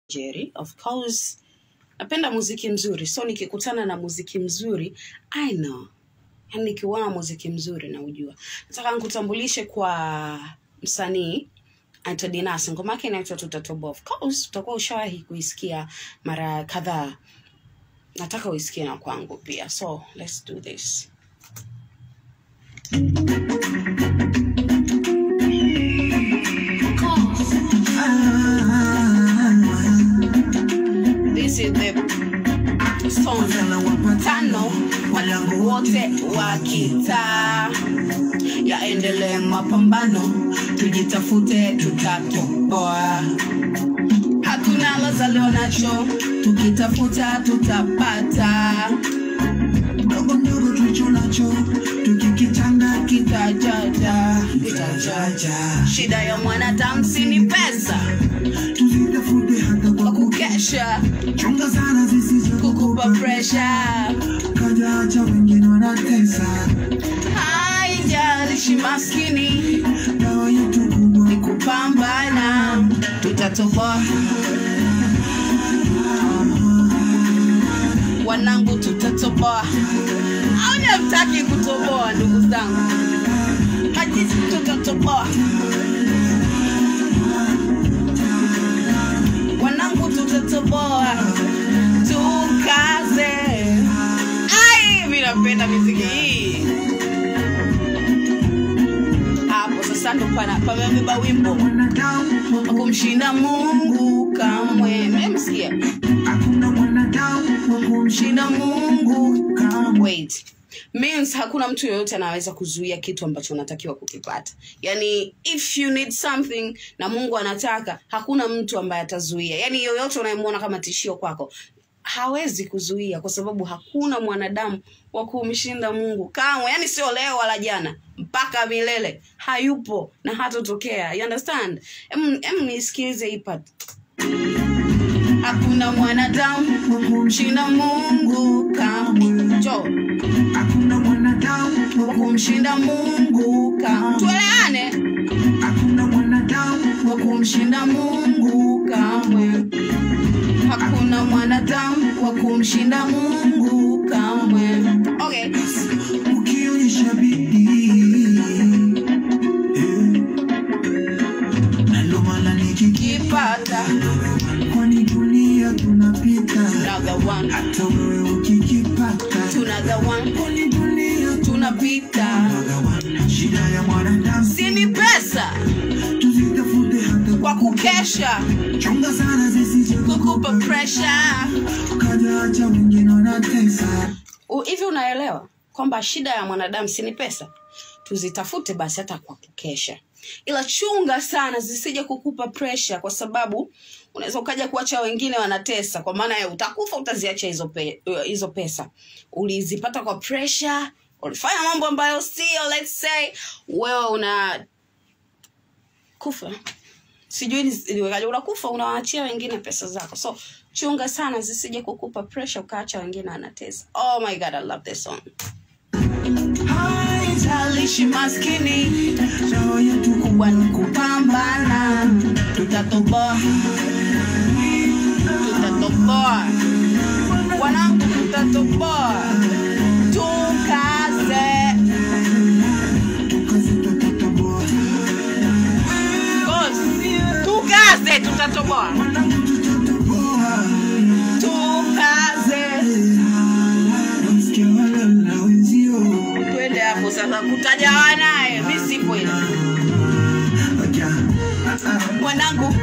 Jerry. Of course, napenda muziki mzuri, so nikikutana na muziki mzuri I know, yani nikiuona muziki mzuri naujua. Nataka nikutambulishe kwa msanii anaitwa Dinas, ngoma yake inaitwa Tutatoboa. Of course, utakuwa ushawahi kuisikia mara kadhaa. Nataka uisikie na kwangu pia, so let's do this. This is the song tano walangu wote wa kitaa yaendelee mapambano tujitafute tutatoboa hatuna lazalio nacho tukitafuta tutapata ndogo ndogo tulicho nacho tukikitanga kitajaja kitajaja shida ya mwanadamu si ni pesa tuzitafute hata kwa kwa kukesha kuchunga sana zisizo kukupa presha kajaja wengine wanatesa haijalishi maskini dawa yetu kubwa ni kupambana tutatoboa wanangu tutatoboa au ni hamtaki kutoboa ndugu zangu hajisi tutatoboa wanangu tutatoboa tukaze ai mi napenda miziki hii hapo sasa ndo pana pamebeba wimbo mwanadamu wa kumshinda mungu kamwe memsikia hakuna mwanadamu wa kumshinda mshinda mungu kamwe wait means hakuna mtu yoyote anaweza kuzuia kitu ambacho unatakiwa kukipata yani if you need something na mungu anataka hakuna mtu ambaye atazuia yani yoyote unayemwona kama tishio kwako hawezi kuzuia kwa sababu hakuna mwanadamu wa kumshinda mungu kamwe yani sio leo wala jana mpaka milele hayupo na hatotokea you understand em, em nisikilize hii part hakuna mwanadamu wa kumshinda kumshinda mungu kamwe jo hakuna mwanadamu wa kumshinda mungu kamwe tueleane hakuna mwanadamu wa kumshinda mungu kamwe hakuna mwanadamu wa kumshinda mungu kamwe okay ukionyesha bidii eh, nalo mala nikiki kipata kwani dunia tunapita another one hata wewe ukikipata another one kwani dunia tunapita tunagawana shida ya mwanadamu si ni pesa tuzitafute hata kwa kukesha chunga sana zisizo kukupa pressure kajacha wengine wanatesa U- hivi unaelewa kwamba shida ya mwanadamu si ni pesa tuzitafute basi hata kwa kukesha ila chunga sana zisije kukupa presha kwa sababu unaweza ukaja kuacha wengine wanatesa kwa maana ya utakufa utaziacha hizo, pe, uh, hizo pesa ulizipata kwa presha ulifanya mambo ambayo sio let's say wewe una kufa sijui ni- niwekaje unakufa unawaachia wengine pesa zako so chunga sana zisije kukupa pressure ukaacha wengine wanatesa oh my god i love this song haijalishi maskini dawa yetu kubwa ni kupambana tutatoboa tutatoboa wanangu tutatoboa tukaze tukaze tutatoboa Boss, tukaze tutatoboa mwanangu tutatoboa tukaze Nasikia wala na wenzio twende hapo sasa kutajawa naye mi sipo ile Aja, ah, ah, mwanangu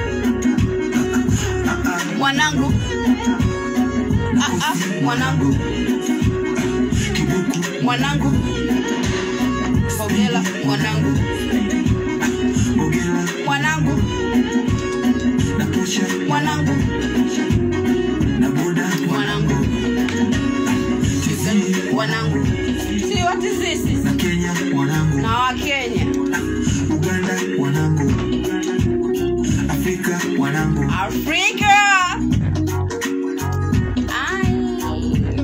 mwanangu ah, ah, mwanangu kibuku mwanangu bogela mwanangu bogela mwanangu na kesha mwanangu na boda mwanangu tizi mwanangu si watisisi na kenya mwanangu na wakenya uganda mwanangu afrika mwanangu afrika Ai,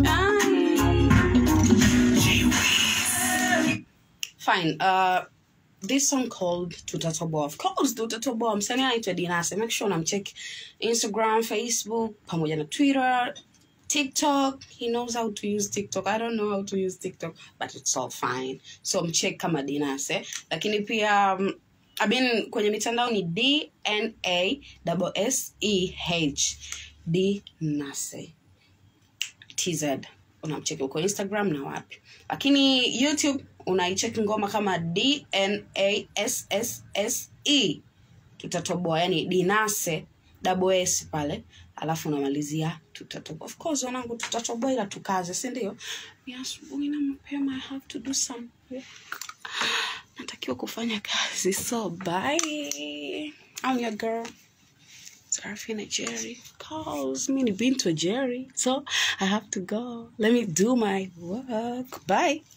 ai. fine uh, this song called tutatoboa of course tutatoboa msanii anaitwa dinase make sure unamcheck instagram facebook pamoja na twitter tiktok he knows how to use tiktok i don't know how to use tiktok but it's all fine so mcheck kama dinase lakini pia um, I mean, kwenye mitandao ni dna s e h dinase tz unamcheki huko instagram na wapi lakini youtube unaicheki ngoma kama dnassse tutatoboa yani dinase double s pale alafu unamalizia tutatoboa of course wanangu tutatoboa ila tukaze si ndio ni asubuhi na mapema i have to do some work natakiwa kufanya kazi so bye I'm your girl Serafina Jerry calls me been to Jerry so I have to go let me do my work bye